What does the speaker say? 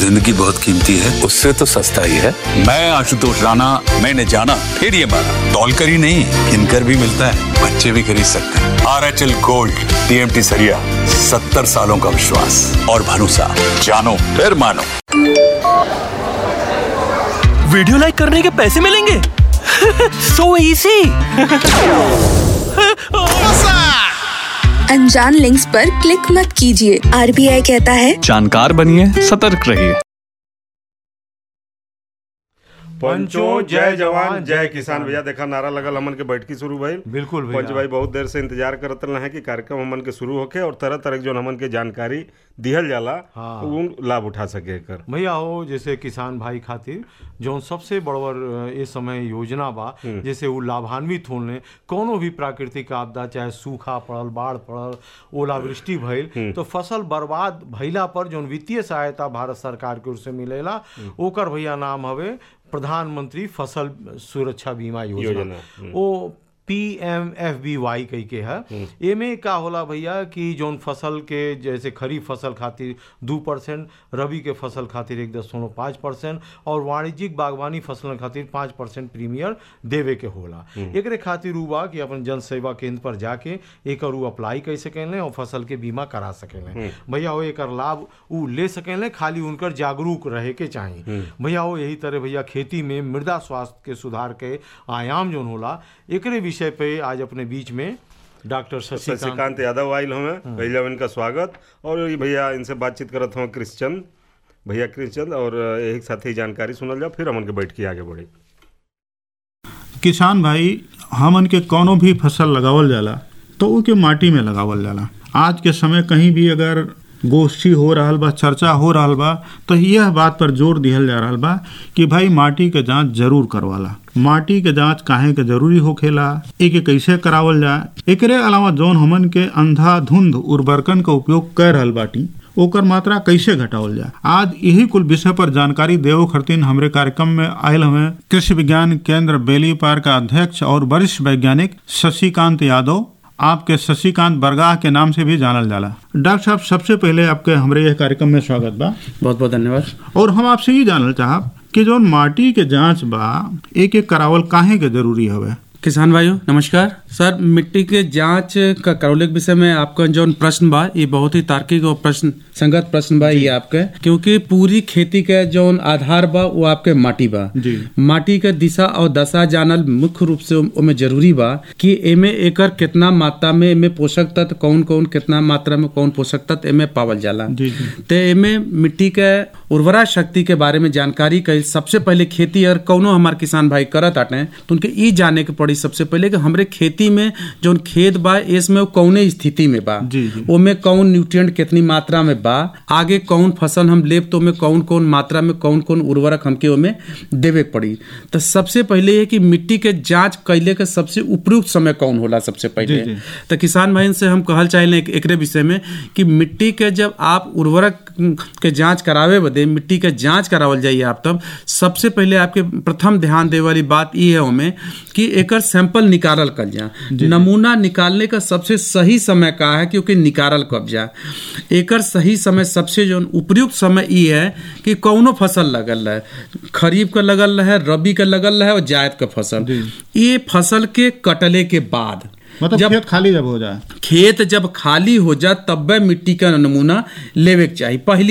जिंदगी बहुत कीमती है उससे तो सस्ता ही है मैं आशुतोष राणा मैंने जाना फिर ये माना तौलकर ही नहीं किनकर भी मिलता है बच्चे भी खरीद सकते हैं R H L gold TMT सरिया सत्तर सालों का विश्वास और भरोसा जानो फिर मानो वीडियो लाइक करने के पैसे मिलेंगे सो इजी अनजान लिंक्स पर क्लिक मत कीजिए आरबीआई कहता है जानकार बनिए सतर्क रहिए पंचो जय जवान जय किसान भैया देखा नारा लगल हमन के बैठकी शुरू भइल बिल्कुल भैया। पंच भाई बहुत देर से इंतजार करत रहे कि कार्यक्रम हमन के शुरू होके और तरह तरह के जो हमन के जानकारी दिहल जाला हाँ। उ लाभ उठा सके एकर भैया हो जैसे किसान भाई खातिर जौन सबसे बड़वर ये समय योजना बा जैसे वो लाभान्वित होने कोनो भी प्राकृतिक आपदा चाहे सूखा पड़ल बाढ़ पड़ल ओलावृष्टि भइल तो फसल बर्बाद भइला पर जौन वित्तीय सहायता भारत सरकार की ओर से मिलेला ओकर भैया नाम हवे प्रधानमंत्री फसल सुरक्षा बीमा योजना, योजना, O P M F B Y कही के है एमे का होला भैया कि जौन फसल के जैसे खरीफ फसल खातिर दू परसेंट रबी के फसल खातिर एक दशमलव पाँच परसेंट और वाणिज्यिक बागवानी फसल खातिर पाँच परसेंट प्रीमियर देवे के होला एकरे खातिर उ बा कि अपन जन सेवा केंद्र पर जाके एकर उ अप्लाई कर सकेले और फसल के बीमा करा सकेले भैया वो एकर लाभ उ ले सकेले खाली उनकर जागरूक रहे के चाही भैया वो यही तरह भैया खेती में मृदा स्वास्थ्य के सुधार के आयाम जौन होला एकरे विषय पे आज अपने बीच में डॉक्टर शशिकांत शशिकांत यादव आयल हमें पहले इनका स्वागत और ये भैया इनसे बातचीत करत हूँ क्रिश्चंद भैया क्रिश्चंद और यही साथ ही जानकारी सुनल जाओ फिर हमन के बैठकी आगे बढ़ी किसान भाई हमन के कौनो भी फसल लगावल जाला तो ओके माटी में लगावल जाला आज के समय कहीं भी अगर गोष्ठी हो रहल बा चर्चा हो रहल बा तो यह बात पर जोर दिहल जा रहल बा कि भाई माटी के जांच जरूर करवाला माटी के जांच काहे के जरूरी होखेला एके कैसे करावल जाए एकरे अलावा जौन हमन के अंधाधुंध उर्वरकन का उपयोग कर रहल बाटी ओकर मात्रा कैसे घटावल जाए आज यही कुल विषय पर जानकारी देवो खरतीन हमरे कार्यक्रम में आयल हमें कृषि विज्ञान केंद्र बेली पार का अध्यक्ष और वरिष्ठ वैज्ञानिक शशिकांत यादव आपके शशिकांत बरगाह के नाम से भी जानल जाला डॉक्टर साहब सबसे पहले आपके हमरे यह कार्यक्रम में स्वागत बा बहुत बहुत धन्यवाद और हम आपसे ये जानल चाहब कि जो माटी के जांच बा एक एक करावल काहे के जरूरी हवे किसान भाइयों नमस्कार सर मिट्टी के जांच का करौले के विषय में आपका जो प्रश्न बा ये बहुत ही तार्किक और प्रश्न संगत प्रश्न बा ये आपके क्योंकि पूरी खेती के जो आधार बा वो आपके माटी बा जी। माटी के दिशा और दशा जानल मुख्य रूप से ओमे जरूरी बा कि एमे एकर कितना मात्रा में एमे पोषक तत्व कौन कौन कितना मात्रा में कौन पोषक तत्व एमे पावल जाला जी, जी। ते एमे मिट्टी के उर्वरा शक्ति के बारे में जानकारी कई सबसे पहले खेती और कौनो हमार किसान भाई करत आटे तो उनके ई जाने के पड़ी सबसे पहले कि हमरे खेती में जो खेत बा इसमें वो कौने स्थिति में बा जी, जी। ओमे कौन न्यूट्रिएंट कितनी मात्रा में बा आगे कौन फसल हम लेब तो ओमे कौन कौन मात्रा में कौन कौन उर्वरक हमके ओमे देवे के पड़ी तो सबसे पहले ये कि मिट्टी के जांच कैले के सबसे उपयुक्त समय कौन होला सबसे पहले जी, जी। तो किसान भाई से हम कहल चाहे एक, एकरे विषय में कि मिट्टी के जब आप उर्वरक के जांच करावे बदे मिट्टी के जांच करावल जाइए आप तब सबसे पहले आपके प्रथम ध्यान दे वाली बात ये है हमें कि एकर सैंपल निकालल कर जा नमूना निकालने का सबसे सही समय का है क्योंकि निकालल कब जा एकर सही समय सबसे जो उपयुक्त समय ये है कि कौनो फसल लगल है खरीफ का लगल है रबी का लगल है और जायद का फसल ये फसल के कटले के बाद मतलब जब खेत खाली जब हो जाए खेत जब खाली हो जाए तब मिट्टी का नमूना लेवे के चाहिए पहली